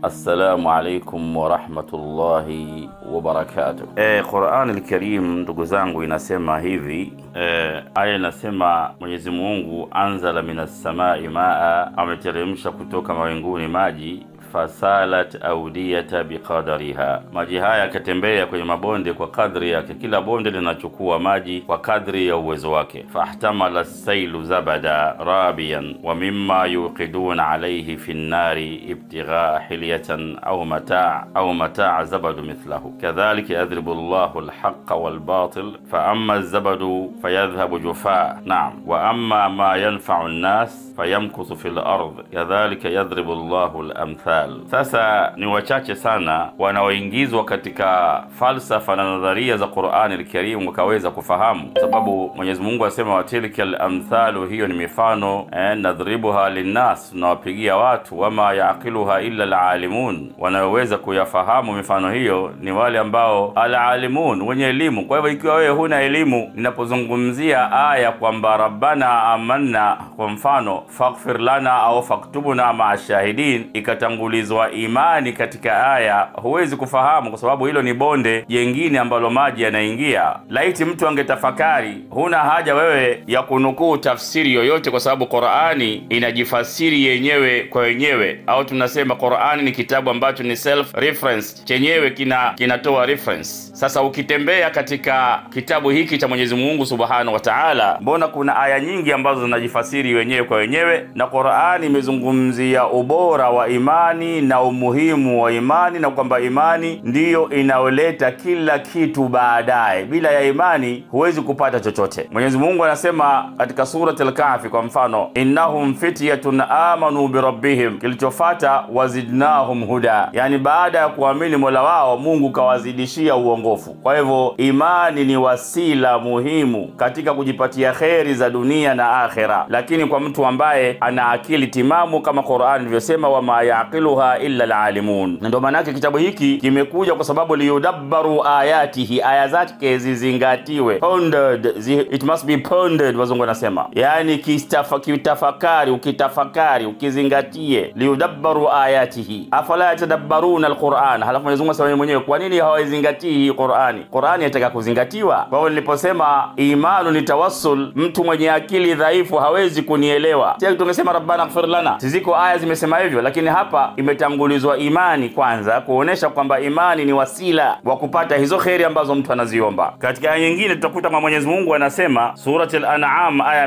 Assalamu alaikum warahmatullahi wabarakatuh. E, Qurani Alkarim ndugu zangu inasema hivi e, aya inasema Mwenyezi Mungu anzala minas samai maa, ameteremsha kutoka mawinguni maji fasalat audiyata biqadariha, maji haya yakatembea kwenye mabonde kwa kadri yake. Kila bonde linachukua maji kwa kadri ya uwezo wake. fahtamala sailu zabada rabiyan wa mimma yuqiduna alayhi fi nnari ibtighaa hilyatan au mataa au mataa zabadu mithlahu kadhalika yadhribu llahu alhaqa walbatil faama alzabadu fayadhhabu jufaa naam wa amma ma yanfau nnas fayamkuthu fi lard kadhalika yadhribu llahu lamthal sasa ni wachache sana wanaoingizwa katika falsafa na nadharia za Qur'ani al-Karim wakaweza kufahamu, sababu Mwenyezi Mungu asema watilka al-amthalu, hiyo ni mifano eh, nadhribuha linnas, tunawapigia watu, wama yaqiluha illa al-alimun, wanayoweza kuyafahamu mifano hiyo ni wale ambao al-alimun, wenye elimu. Kwa hivyo ikiwa wewe huna elimu, ninapozungumzia aya kwamba rabbana amanna, kwa mfano faghfir lana au faktubuna maa shahidin, ikatangulizwa imani katika aya, huwezi kufahamu kwa sababu hilo ni bonde jengine ambalo maji yanaingia. Laiti mtu angetafakari, huna haja wewe ya kunukuu tafsiri yoyote, kwa sababu Qur'ani inajifasiri yenyewe kwa wenyewe, au tunasema Qur'ani ni kitabu ambacho ni self reference, chenyewe kina kinatoa reference. Sasa ukitembea katika kitabu hiki cha Mwenyezi Mungu Subhanahu wa Ta'ala, mbona kuna aya nyingi ambazo zinajifasiri wenyewe kwa wenyewe, na Qur'ani imezungumzia ubora wa imani na umuhimu wa imani na kwamba imani ndiyo inayoleta kila kitu baadaye. Bila ya imani huwezi kupata chochote. Mwenyezi Mungu anasema katika Surat Al-Kahfi kwa mfano, innahum fityatun amanu birabbihim, kilichofata wazidnahum huda, yani baada ya kuamini mola wao Mungu kawazidishia uongofu. Kwa hivyo imani ni wasila muhimu katika kujipatia kheri za dunia na akhera, lakini kwa mtu ambaye ana akili timamu kama Qur'an ilivyosema, wama yaqiluha illa alalimun. Na ndio maana yake kitabu hiki kimekuja kwa sababu liyudabbaru ayatihi, aya zake zizingatiwe, pondered, zi, it must be pondered, wazungu wanasema, yani kistafa, kitafakari, ukitafakari, ukizingatie, liyudabbaru ayatihi, afala yatadabbaruna alquran. Halafu Mwenyezi Mungu asema mwenyewe, kwa nini hawaizingatii hii Qur'ani? Qur'ani yataka kuzingatiwa. Kwa hiyo niliposema imanu ni tawassul, mtu mwenye akili dhaifu hawezi kunielewa. Sasa tungesema rabbana ighfir lana, ziko aya zimesema hivyo, lakini hapa imetangulizwa imani kwanza, kuonesha kwamba imani ni wasila wa kupata hizo kheri ambazo mtu anaziomba. Katika aya nyingine tutakuta kama Mwenyezi Mungu anasema Surat al-An'am aya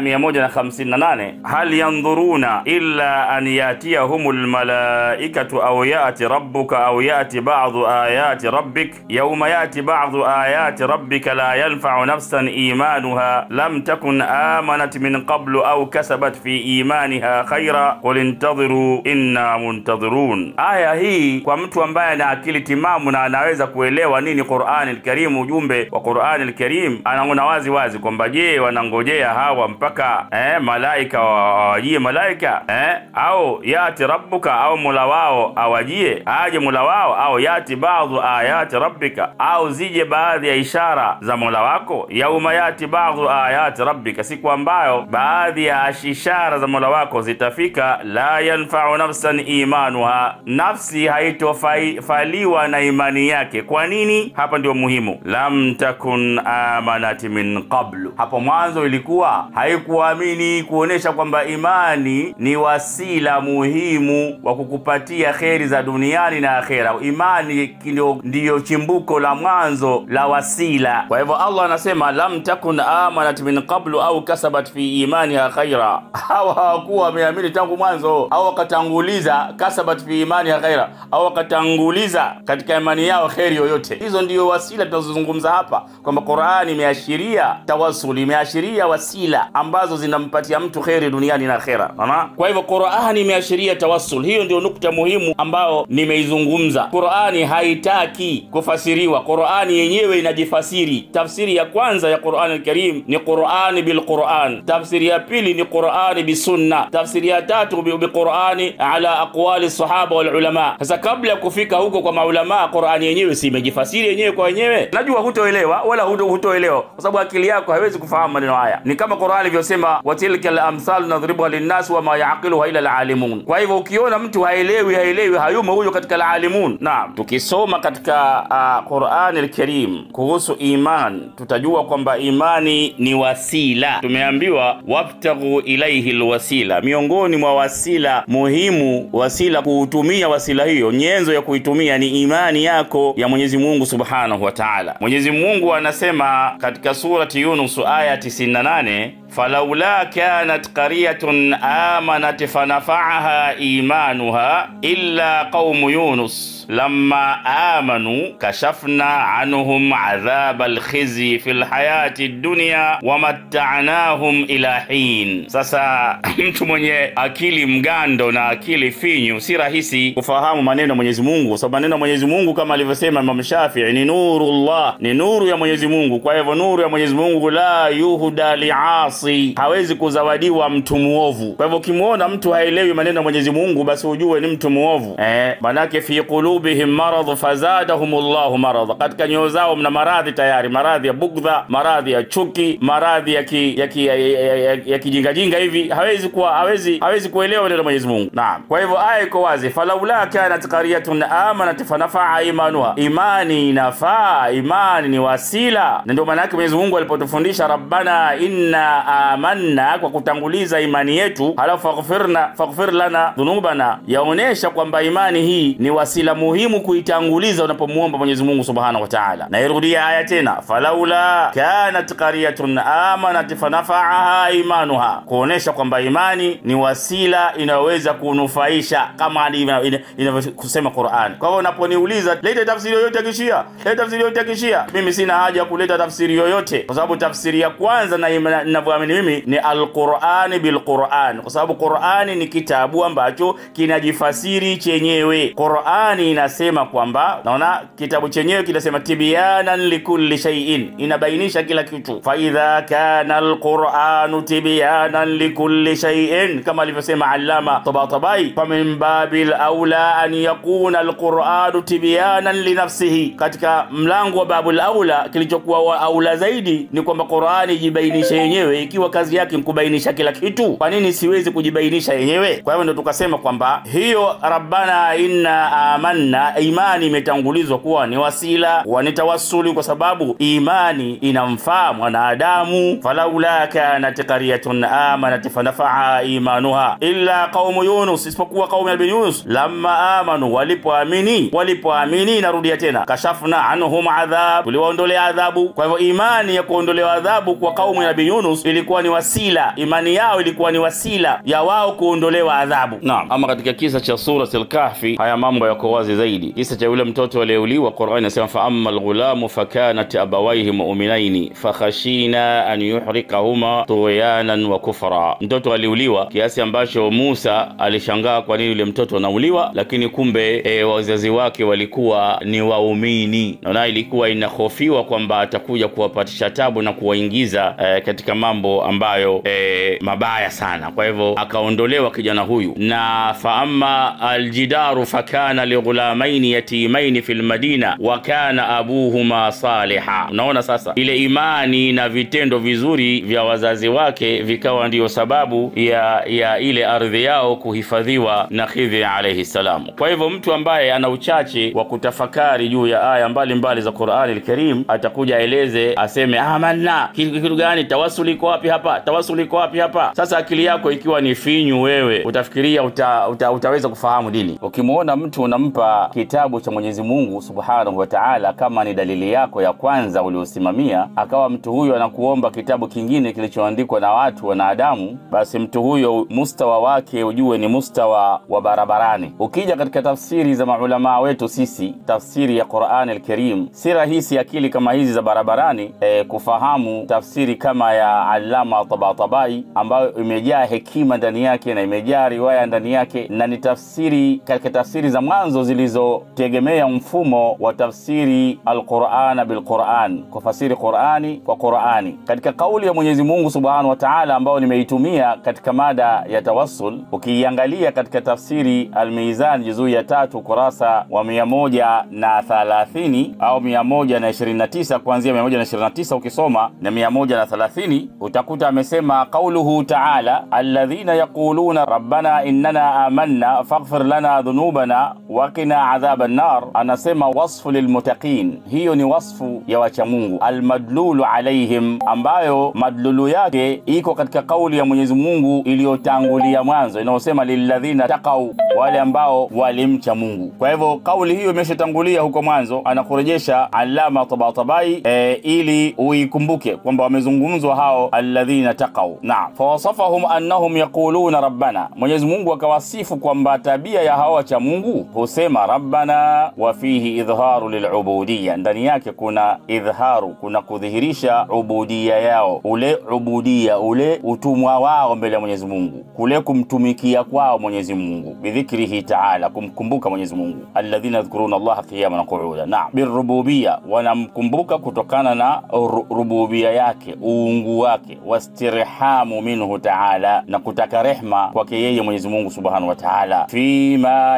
158, hal yandhuruna illa an yatiyahumul malaikatu aw yati rabbuka aw yati ba'dhu ayati rabbik yawma yati ba'dhu ayati rabbika la yanfa'u nafsan imanuha lam takun amanat min qablu aw kasabat fi imaniha khaira qul intadhiru inna muntadhirun. Aya hii kwa mtu ambaye ana akili timamu na anaweza kuelewa nini Qur'ani al-Karim, ujumbe wa Qur'ani al-Karim, anaona wazi wazi kwamba je, wanangojea hawa mpaka eh, malaika wawajie malaika eh, au yati rabbuka au mola wao awajie aje mola wao, au yati baadhu ayati rabbika, au zije baadhi ya ishara za mola wako. Yauma yati baadhu ayati rabbika, siku ambayo baadhi ya ishara za mola wako zitafika. La yanfa'u nafsan imanuha, nafsi haitofaliwa na imani yake. Kwa nini? Hapa ndio muhimu. Lam takun amanat min qablu, hapo mwanzo ilikuwa haikuamini, kuonesha kwamba imani ni wasila muhimu wa kukupatia kheri za duniani na akhera. Imani ndiyo chimbuko la mwanzo la wasila. Kwa hivyo Allah anasema lam takun amanat min qablu au kasabat fi imaniha khaira, hawa hawakuwa wameamini tangu mwanzo au wakatanguliza kasabat fi imaniha khaira, au wakatanguliza katika imani yao kheri yoyote. Hizo ndiyo wasila tunazozungumza hapa, kwamba Qur'ani imeashiria tawasul, imeashiria wasila ambazo zinampatia mtu kheri duniani na akhera. Unaona? Kwa hivyo Qur'ani imeashiria tawassul. Hiyo ndio nukta muhimu ambao nimeizungumza. Qur'ani haitaki kufasiriwa, Qur'ani yenyewe inajifasiri. Tafsiri ya kwanza ya Qur'ani al-Karim ni Qur'ani bil Qur'an, tafsiri ya pili ni Qur'ani bisunna, tafsiri ya tatu bi Qur'ani ala aqwali sahaba wal ulama. Sasa kabla ya kufika huko kwa maulama, Qur'ani yenyewe si imejifasiri yenyewe kwa wenyewe. Najua hutoelewa wala huto hutoelewa, kwa sababu akili yako haiwezi kufahamu maneno haya. Ni kama Qur'ani ilivyosema, wa tilka al-amthal nadribuha linnas wa ma yaqiluha illa al-alimun. Kwa hivyo ukiona mtu haelewi haelewi, hayumo huyo katika al-alimun. Naam, tukisoma katika uh, Qur'ani al-Karim kuhusu iman, tutajua kwamba imani ni wasila. Tumeambiwa wabtaghu ilaihi alwasila, miongoni mwa wasila muhimu, wasila kuutumia wasila hiyo, nyenzo ya kuitumia ni imani yako ya Mwenyezi Mungu Subhanahu wa Ta'ala. Mwenyezi Mungu anasema katika surati Yunus aya 98 falaula kanat qaryatun amanat fanafaaha imanuha illa qaumu yunus lamma amanu kashafna anhum adhaba alkhizyi fi lhayati dunya wamatta'nahum ila hin. Sasa mtu mwenye akili mgando na akili finyu si rahisi kufahamu maneno ya Mwenyezi Mungu, kwa sababu maneno ya Mwenyezi Mungu kama alivyosema Imam Shafii ni nurullah, ni nuru ya Mwenyezi Mungu. Kwa hivyo nuru ya Mwenyezi Mungu la yuhda liasi, hawezi kuzawadiwa mtu muovu. Kwa hivyo ukimwona mtu haelewi maneno ya Mwenyezi Mungu, basi ujue ni mtu muovu eh, manake fi qulubihim marad fazadahum Allahu marad, katika nyoyo zao mna maradhi tayari, maradhi ya bugdha, maradhi ya chuki, maradhi ya ki, ya ki, ya, ya, ya, ya kijingajinga hivi, hawezi kuwa hawezi hawezi kuelewa neno la Mwenyezi Mungu. Naam, kwa hivyo aya iko wazi, falaula kanat qaryatun amanat fanafaa imanuha, imani inafaa, imani ni wasila, na ndio maana yake Mwenyezi Mungu alipotufundisha rabbana inna amanna, kwa kutanguliza imani yetu, halafu faghfirna faghfir lana dhunubana, yaonesha kwamba imani hii ni wasila muhimu kuitanguliza unapomuomba Mwenyezi Mungu Subhanahu wa Ta'ala. Na irudia aya tena, falaula kanat qaryatun amanat fanafaaha imanuha, kuonesha kwamba imani ni wasila inayoweza kunufaisha kama inavyosema Qur'an. Kwa hivyo unaponiuliza leta tafsiri yoyote ya Kishia, leta tafsiri yoyote ya Kishia, mimi sina haja ya kuleta tafsiri yoyote, kwa sababu tafsiri ya kwanza na ninavyoamini mimi ni alqurani bilquran, kwa sababu Qur'ani ni kitabu ambacho kinajifasiri chenyewe. Qur'ani inasema kwamba, naona kitabu chenyewe kinasema tibyanan likulli shay'in, inabainisha kila kitu. Fa idha kana alquranu tibyanan likulli shay'in, kama alivyosema Allama Tabatabai, fa min babil aula an yakuna alquranu tibyanan linafsihi, katika mlango wa babul aula, kilichokuwa wa aula zaidi ni kwamba Qur'ani ijibainishe yenyewe, ikiwa kazi yake ni kubainisha kila kitu. Kwa nini siwezi kujibainisha yenyewe? Kwa hivyo ndio tukasema kwamba hiyo rabbana inna amanna, imani imetangulizwa kuwa ni wasila wa ni tawassuli, kwa sababu imani inamfaa mwanadamu. falaula kanat qaryatun amanat fanafaa imanuha illa qaumu Yunus, isipokuwa qaumu ya Yunus, lamma amanu, walipoamini. Walipoamini, narudia tena, kashafna anhum adhab, tuliwaondolea adhabu. Kwa hivyo imani ya kuondolewa adhabu kwa kaumu ya Nabii Yunus ilikuwa ni wasila, imani yao ilikuwa ni wasila ya wao kuondolewa adhabu. Naam, ama katika kisa cha Surat al-Kahfi haya mambo yako wazi zaidi. Kisa cha yule mtoto aliyeuliwa, Qur'an inasema fa amma al-ghulamu fakanat abawayhi mu'minaini fakhashina an yuhrikahuma tughyanan wa kufra. Mtoto aliuliwa kiasi ambacho Musa alishangaa kwa nini yule mtoto anauliwa, lakini kumbe e, wazazi wake walikuwa ni waumini, naona ilikuwa inahofiwa kwamba atakuja kuwapatisha tabu na kuwaingiza e, katika mambo ambayo e, mabaya sana. Kwa hivyo akaondolewa kijana huyu, na faama aljidaru fakana lighulamaini yatimaini fi lmadina wa kana abuhuma saliha. Unaona sasa, ile imani na vitendo vizuri vya wazazi wake vikawa ndiyo sababu ya ya ile ardhi yao kuhifadhiwa na Khidri alayhi salam. Kwa hivyo mtu ambaye ana uchache wa kutafakari juu ya aya mbalimbali za Qur'ani al-Karim atakuja aeleze, aseme amanna, kitu gani? Tawasuli iko wapi hapa? Tawasuli iko wapi hapa? Sasa akili yako ikiwa ni finyu, wewe utafikiria uta, uta, utaweza kufahamu dini. Ukimwona mtu unampa kitabu cha Mwenyezi Mungu Subhanahu wa Ta'ala kama ni dalili yako ya kwanza uliosimamia, akawa mtu huyo anakuomba kitabu kingine kilichoandikwa na watu wanadamu, basi mtu huyo mustawa wake ujue ni mustawa wa barabarani. Ukija katika tafsiri za maulamaa wetu sisi, tafsiri ya Qur'an al-Karim, si rahisi akili kama hizi za barabarani eh, kufahamu tafsiri kama ya Allama Tabatabai ambayo imejaa hekima ndani yake na imejaa riwaya ndani yake, na ni tafsiri katika tafsiri za mwanzo zilizotegemea mfumo wa tafsiri al-Qur'an bil-Qur'an, kufasiri Qur'ani kwa Qur'ani. Katika kauli ya Mwenyezi Mungu Subhanahu wa Ta'ala ambayo nimeitumia katika mada ya tawassul, ukiiangalia katika tafsiri tafsiri Almizan juzuu ya tatu kurasa wa mia moja na thalathini au mia moja na ishirini na tisa kuanzia mia moja na ishirini na tisa ukisoma na mia moja na thalathini utakuta amesema qauluhu taala alladhina yaquluna rabbana innana amanna faghfir lana dhunubana waqina adhaba nnar, anasema wasfu lilmuttaqin, hiyo ni wasfu ya wachamungu almadlulu alaihim, ambayo madlulu yake iko katika kauli ya Mwenyezi Mungu iliyotangulia mwanzo inayosema lilladhina taqau, wale ambao walimcha Mungu. Kwa hivyo kauli hiyo imeshatangulia huko mwanzo, anakurejesha Allama Tabatabai e, ili uikumbuke kwamba wamezungumzwa hao alladhina taqau. Naam, fawasafahum annahum yaquluna rabbana, Mwenyezi Mungu akawasifu kwamba tabia ya hao wacha Mungu husema rabbana, wa fihi idharu lilubudiya, ndani yake kuna idharu, kuna kudhihirisha ubudia yao, ule ubudia, ule utumwa wao mbele ya Mwenyezi Mungu, kule kumtumikia kwao Mwenyezi Mungu, bidhikrihi taala, kumkumbuka Mwenyezi Mungu, alladhina yadhkuruna Allaha qiyaman wa qu'uda. Naam, birububia, wanamkumbuka kutokana na rububia yake, uungu wake, wastirhamu minhu taala, na kutaka rehma kwake yeye Mwenyezi Mungu subhanahu wa taala, fima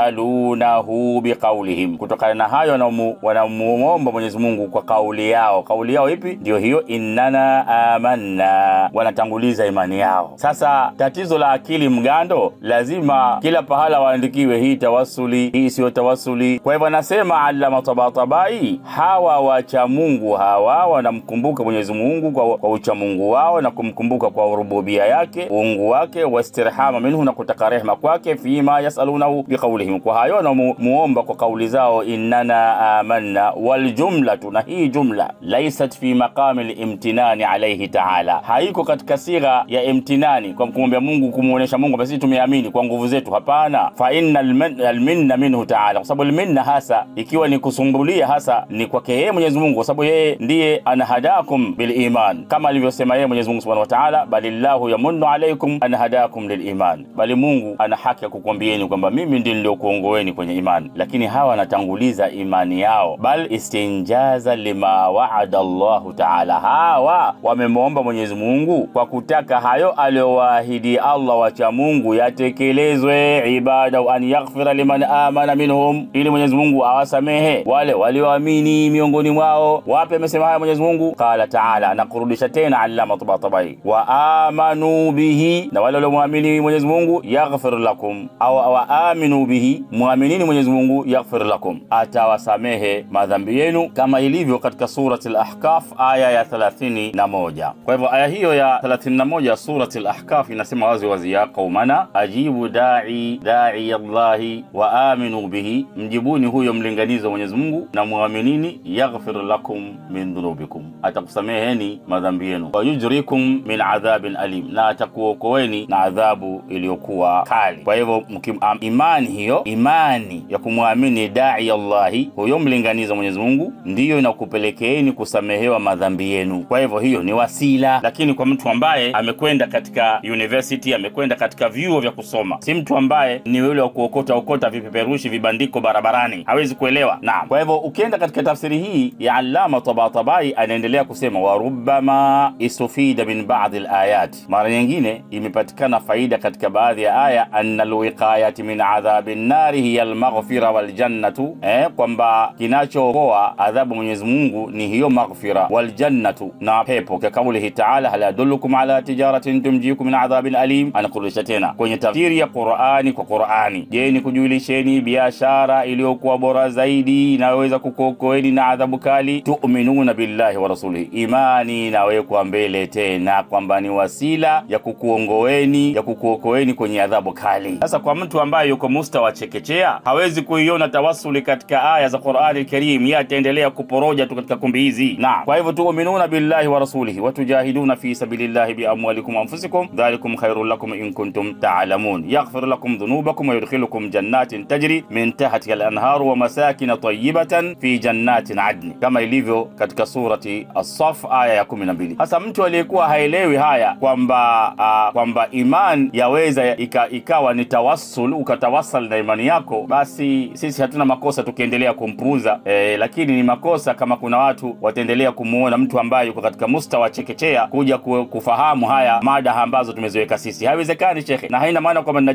yasalunahu biqaulihim, kutokana na hayo wanamuomba Mwenyezi Mungu kwa kauli yao. Kauli yao ipi? Ndio hiyo innana amanna, wanatanguliza imani yao. Sasa tatizo la akili mgando, lazima kila pahala waandikiwe hii tawasuli, hii siyo tawasuli. Kwa hivyo anasema Allama Tabatabai, hawa wacha Mungu hawa wanamkumbuka Mwenyezi Mungu kwa, kwa uchamungu wao na kumkumbuka kwa rububia yake, uungu wake, wastirhama minhu, na kutaka rehma kwake, fima yasalunahu biqaulihim, kwa hayo wanamuomba kwa kauli zao, innana amanna. Waljumlatu, na hii jumla laisat fi maqami limtinani alaihi taala, haiko katika sigha ya imtinani, kwa kumwambia Mungu, kumuonesha Mungu basi tumeamini kwa nguvu zetu. Hapana, fa inna alminna minhu taala, kwa sababu alminna hasa ikiwa ni kusumbulia hasa ni kwake yeye Mwenyezi Mungu, kwa sababu yeye ndiye anahadakum biliman, kama alivyosema yeye Mwenyezi Mungu subhanahu wa taala, balillahu yamunnu alaikum an hadakum liliman, bali Mungu ana haki ya kukwambieni kwamba mimi ndiye niliokuongoeni kwenye imani, lakini hawa wanatanguliza imani yao, bal istinjaza lima waada Allahu taala, hawa wamemwomba Mwenyezi Mungu kwa kutaka hayo aliyowaahidi Allah wacha Mungu yatekelezwe, ibada an yaghfira liman amana minhum, ili Mwenyezi Mungu awasamehe wale walioamini miongoni mwao. Wapi amesema haya Mwenyezi Mungu? Qala taala, anakurudisha tena Allama Tabatabai, wa amanu bihi, na wale waliomwamini Mwenyezi Mungu yaghfir lakum, au wa aminu bihi, mwaminini Mwenyezi Mungu yaghfir lakum, atawasamehe madhambi yenu, kama ilivyo katika surati al-Ahkaf aya ya 31. Kwa hivyo aya hiyo ya 31 ya surati al-Ahkaf inasema wazi wazi, ya qaumana ajibu dai dai Allahi wa aminu bihi, mjibuni huyo mlinganizo Mwenyezi Mungu na mwaminini, yaghfir lakum min dhunubikum, atakusameheni madhambi yenu, wa yujrikum min adhabin alim, na atakuokoeni na adhabu iliyokuwa kali. Kwa hivyo imani hiyo, imani ya kumwamini dai Allahi, huyo mlinganizo Mwenyezi Mungu, ndiyo inakupelekeeni kusamehewa madhambi yenu. Kwa hivyo hiyo ni wasila, lakini kwa mtu ambaye amekwenda katika university, amekwenda katika vyuo vya kusoma, si mtu ambaye ni yule wa kuokota okota vipeperushi vibandiko barabarani, hawezi kuelewa. Naam, kwa hivyo ukienda katika tafsiri hii ya Allama Tabatabai anaendelea kusema wa rubbama istufida min ba'dhi alayat, mara nyingine imepatikana faida katika baadhi ya aya, anna alwiqayati min adhabi nnari hiya almaghfira waljannatu, eh, kwamba kinachookoa adhabu Mwenyezi Mungu ni hiyo maghfira waljannatu na pepo, ka kaulihi taala hal adullukum ala tijaratin tumjikum min adhabin alim. Anakurudisha tena kwenye tafsiri ya Qur'ani kwa Qur'ani, je, ni kujulisheni biashara iliyokuwa bora zaidi inayoweza kukuokoeni na adhabu kali? Tu'minuna billahi wa rasulihi, imani inawekwa mbele tena kwamba ni wasila ya kukuongoeni ya kukuokoeni kwenye adhabu kali. Sasa kwa mtu ambaye yuko mustawa chekechea, hawezi kuiona tawasuli katika aya za Qur'ani Karim, yeye ataendelea kuporoja tu katika kumbi hizi. Na kwa hivyo tu'minuna billahi wa rasulihi wa tujahiduna fi sabilillahi bi amwalikum wa anfusikum dhalikum khairul lakum in kuntum ta'lamun yaghfir lakum dhunubakum wa yudkhilukum jannatin tajri min tahtiha al-anharu wa masakin tayyibatan fi jannatin adn, kama ilivyo katika surati As-Saff aya ya 12. Sasa mtu aliyekuwa haelewi haya kwamba uh, kwamba iman yaweza ika, ikawa ni tawassul, ukatawassal na imani yako, basi sisi hatuna makosa tukiendelea kumpuuza eh, lakini ni makosa kama kuna watu wataendelea kumuona mtu ambaye yuko katika mustawa chekechea kuja ku, kufahamu haya mada ambazo tumeziweka sisi. Haiwezekani shekhe, na haina maana kwamba ninajisifu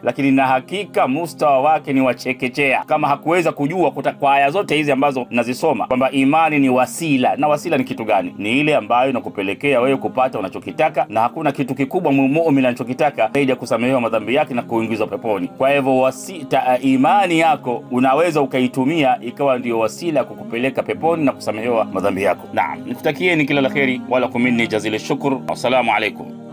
lakini na hakika mustawa wake ni wachekechea kama hakuweza kujua kuta, kwa aya zote hizi ambazo nazisoma kwamba imani ni wasila na wasila ni kitu gani ni ile ambayo inakupelekea wewe kupata unachokitaka na hakuna kitu kikubwa muumini anachokitaka zaidi ya kusamehewa madhambi yake na kuingizwa peponi kwa hivyo wasita imani yako unaweza ukaitumia ikawa ndio wasila ya kukupeleka peponi na kusamehewa madhambi yako naam nikutakieni kila la kheri wala kumini jazili shukr wassalamu alaikum